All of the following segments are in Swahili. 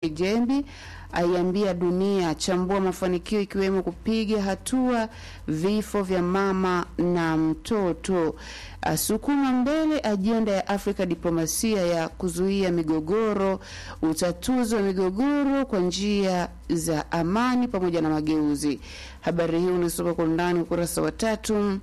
Jembi aiambia dunia chambua mafanikio ikiwemo kupiga hatua vifo vya mama na mtoto. Asukuma mbele ajenda ya Afrika diplomasia ya kuzuia migogoro, utatuzi wa migogoro kwa njia za amani pamoja na mageuzi. Habari hii unasoma kwa undani ukurasa wa tatu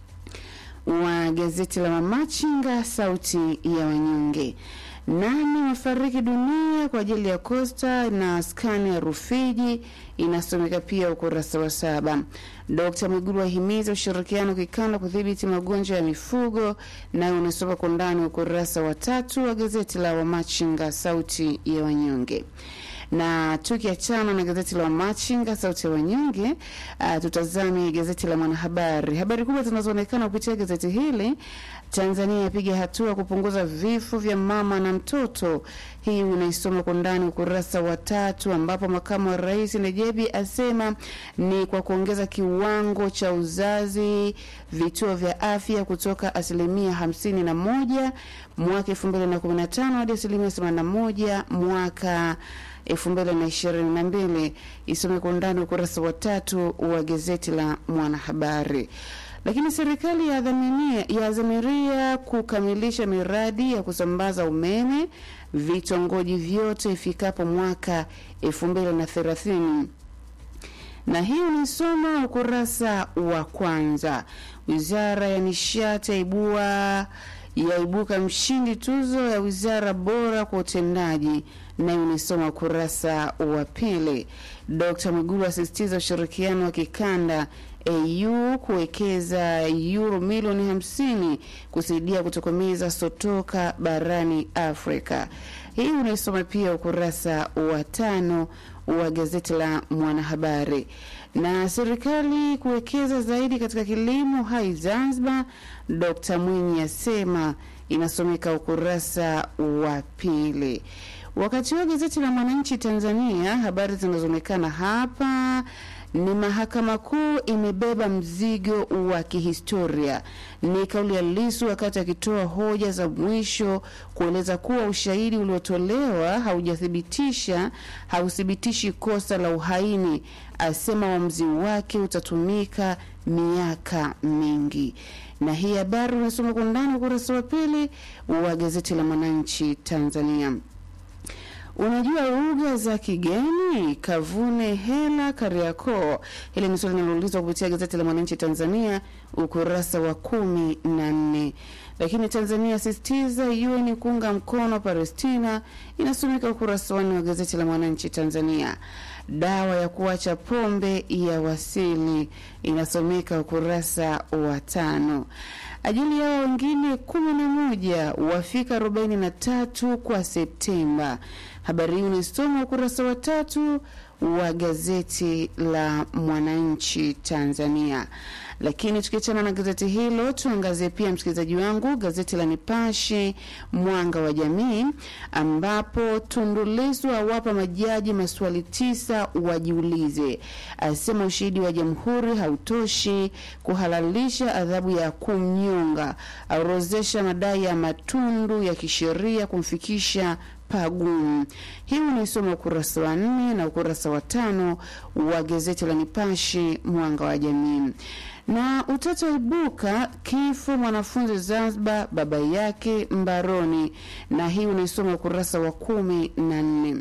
wa gazeti la Mamachinga, sauti ya wanyonge. Nane wafariki dunia kwa ajili ya Costa na skani ya Rufiji, inasomeka pia ukurasa wa saba. Dkt Mwigulu ahimiza ushirikiano kikanda kudhibiti magonjwa ya mifugo, nayo unasoma kwa ndani ukurasa wa tatu wa gazeti la Wamachinga, sauti ya wanyonge na tukiachana na gazeti la Wamachinga sauti ya wanyonge, uh, tutazame gazeti la Mwanahabari. Habari kubwa zinazoonekana kupitia gazeti hili: Tanzania yapiga hatua kupunguza vifo vya mama na mtoto. Hii unaisoma kwa ndani ukurasa wa tatu, ambapo makamu wa rais Nejebi asema ni kwa kuongeza kiwango cha uzazi vituo vya afya kutoka asilimia hamsini na moja mwaka elfu mbili na kumi na tano hadi asilimia themanini na moja mwaka elfu mbili na ishirini na mbili. Isome kwa undani ukurasa wa tatu wa gazeti la Mwanahabari. Lakini serikali yaadhamiria kukamilisha miradi ya kusambaza umeme vitongoji vyote ifikapo mwaka elfu mbili na thelathini na hii unaisoma ukurasa wa kwanza. Wizara ya nishati yaibua yaibuka mshindi tuzo ya wizara bora kwa utendaji, nayo unaisoma ukurasa wa pili. Dkt Mwigulu asisitiza ushirikiano wa kikanda AU kuwekeza euro milioni hamsini kusaidia kutokomeza sotoka barani Afrika. Hii unaisoma pia ukurasa wa tano wa gazeti la Mwanahabari. Na serikali kuwekeza zaidi katika kilimo hai Zanzibar, Dkt Mwinyi asema, inasomeka ukurasa wa pili. Wakati huo gazeti la Mwananchi Tanzania, habari zinazoonekana hapa ni mahakama kuu imebeba mzigo wa kihistoria. Ni kauli ya Lisu wakati akitoa hoja za mwisho kueleza kuwa ushahidi uliotolewa haujathibitisha hauthibitishi kosa la uhaini. Asema uamuzi wake utatumika miaka mingi. Na hii habari unasoma kwa ndani ukurasa wa pili wa gazeti la Mwananchi Tanzania. Unajua lugha za kigeni? Kavune hela Kariakoo. Hili ni swali linaloulizwa kupitia gazeti la Mwananchi Tanzania ukurasa wa kumi na nne. Lakini Tanzania sisitiza UN kuunga mkono Palestina, inasomeka ukurasa wa nne wa gazeti la Mwananchi Tanzania. Dawa ya kuacha pombe ya wasili, inasomeka ukurasa wa tano. Ajili yao wengine kumi na moja wafika arobaini na tatu kwa Septemba. Habari hii unaisoma ukurasa wa tatu wa gazeti la Mwananchi Tanzania. Lakini tukiachana na gazeti hilo, tuangazie pia, msikilizaji wangu, gazeti la Nipashe Mwanga wa Jamii, ambapo Tundu Lissu awapa majaji maswali tisa wajiulize. Asema ushahidi wa jamhuri hautoshi kuhalalisha adhabu ya kumnyonga. Aorozesha madai ya Matundu ya kisheria kumfikisha pagumu. Hii unaisoma ukurasa wa nne na ukurasa wa tano wa gazeti la Nipashe Mwanga wa Jamii. Na utata ibuka kifo mwanafunzi Zanzibar, baba yake mbaroni, na hii unaisoma ukurasa wa kumi na nne.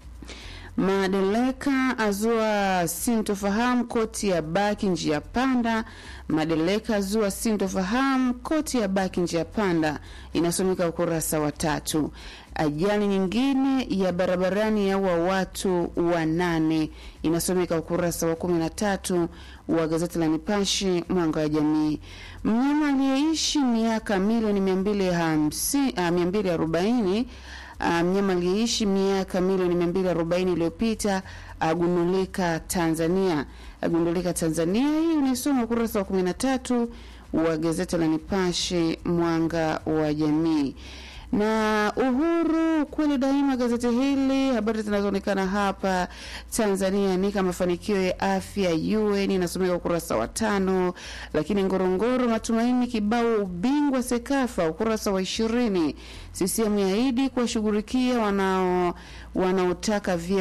Madeleka azua sintofahamu koti ya baki njia panda. Madeleka azua sintofahamu koti ya baki njia panda, inasomeka ukurasa wa tatu. Ajali nyingine ya barabarani yaua watu wanane, inasomeka ukurasa wa kumi na tatu wa gazeti la Nipashe Mwanga wa Jamii. Mnyama aliyeishi miaka milioni mia mbili arobaini mnyama um, aliyeishi miaka milioni mia mbili arobaini iliyopita agundulika Tanzania. Agundulika Tanzania, hii unaisoma ukurasa wa kumi na tatu wa gazeti la Nipashe Mwanga wa Jamii. na Uhuru kweli daima, gazeti hili habari zinazoonekana hapa Tanzania ni kama mafanikio ya afya UN inasomeka ukurasa wa tano, lakini Ngorongoro matumaini kibao ubingwa Sekafa ukurasa wa ishirini. CCM yaahidi kuwashughulikia wanao wanaotaka vyeo